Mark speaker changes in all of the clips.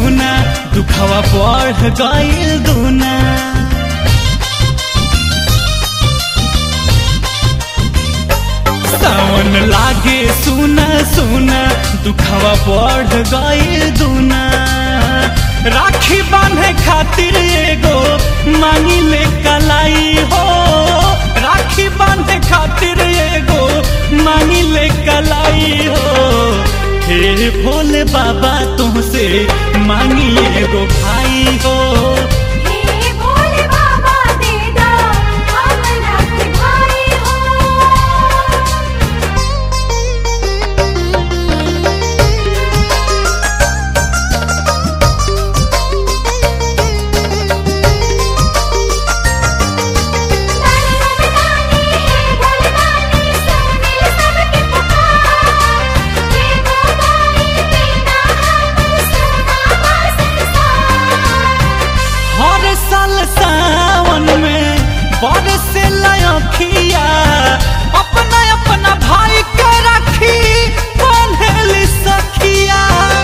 Speaker 1: सुना दुखवा बढ़ गईल दूना सावन लागे सुना सुना दुखवा बढ़ गईल दूना राखी बांधे खातिर एगो मांगी ले कलाई हो राखी बांधे खातिर एगो मांगी ले कलाई हो हे भोले बाबा तुमसे मांगी एगो भाई हो
Speaker 2: हे भोले बाबा दे दा हमरा के भाई हो ताने ताने ताने हे भोले दानी सुनी सबके पुकार हे गोदाई बिना हम सुना संसार
Speaker 1: हर साल सावन में बरसे लखिया अपना अपना भाई के राखी बांधेली सखिया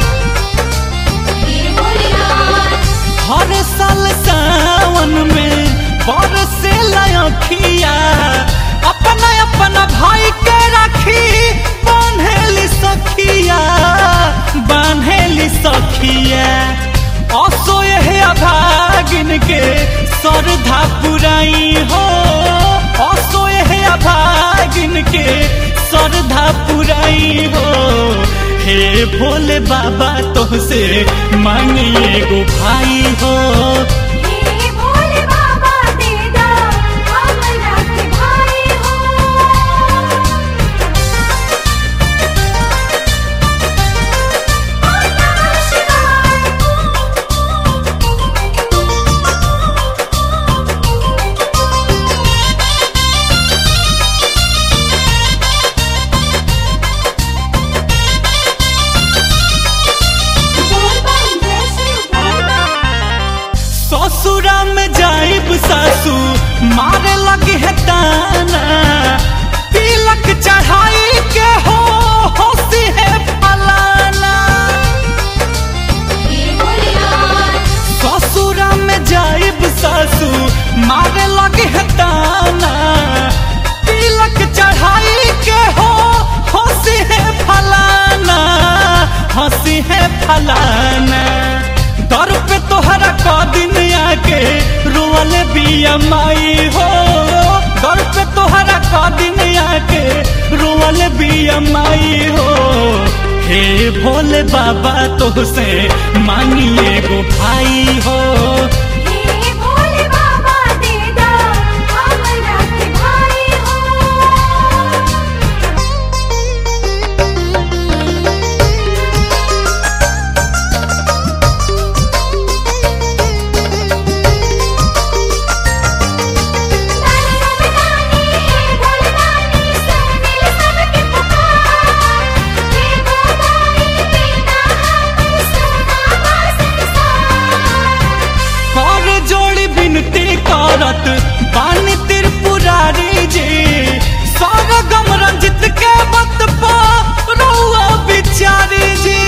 Speaker 2: हे भोलेनाथ
Speaker 1: हर साल सावन में बरसे लखिया अपना अपना भाई के राखी बांधेली सखिया बांधेली सखिया असो यह अभागिन के श्रद्धा पुराई हो असो यह अभागिन के श्रद्धा पुराई हो हे भोले बाबा तोहसे मांगिए गो भाई हो
Speaker 2: हे भोले बाबा दे दा हमरा के भाई हो नमः शिवाय
Speaker 1: ससुरा में जाइब सासू मारे लगे है ताना तिलक चढ़ाई के हो होसी है फलाना
Speaker 2: हे भोलेनाथ
Speaker 1: ससुरा में जाइब सासू मारे लगे है ताना तिलक चढ़ाई के हो हंसी है फलाना हंसी है फलाना दर पे तोहरा क दिन आके रोवले बिया माई हो दर पे तोहरा क दिन आके रोवले बिया माई हो हे भोले बाबा तोहसे मांगिए गो भाई हो
Speaker 2: हे भोले बाबा दे दा हमरा के भाई हो ताने ताने ताने हे भोले दानी सुनी सबके पुकार हे गोदाई बिना हम सुना संसार
Speaker 1: कर जोड़ी बिनती करत बानी त्रिपुरारी जी सरगम रंजित के बत पा रहुआ बिचारी जी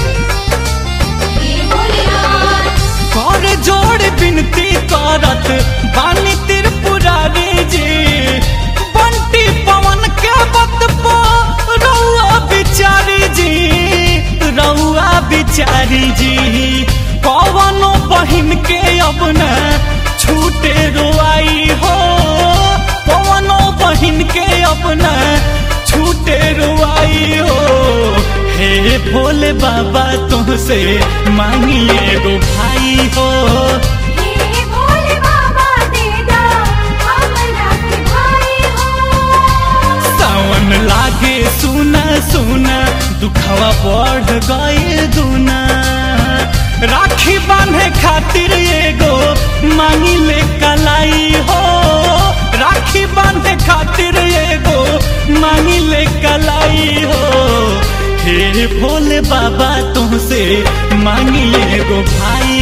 Speaker 2: हे भोलेनाथ
Speaker 1: कर जोड़ी बिनती करत बानी त्रिपुरारी जी बंटी पवन के बत पा रहुआ बिचारी जी रहुआ बिचारी जी कवनो बहिन के अब न छूटे रोआई हो कवनो बहिन के अब न छूटे रोआई हो हे भोले बाबा तुमसे मांगिए गो भाई हो
Speaker 2: हे भोले बाबा दे दा हमरा के भाई हो
Speaker 1: सावन लागे सुना सुना दुखवा बढ़ गए दूना राखी बांधे खातिर एगो मांगी ले कलाई हो राखी बांधे खातिर एगो मांगी ले कलाई हो हे भोले बाबा तुमसे मांगी एगो भाई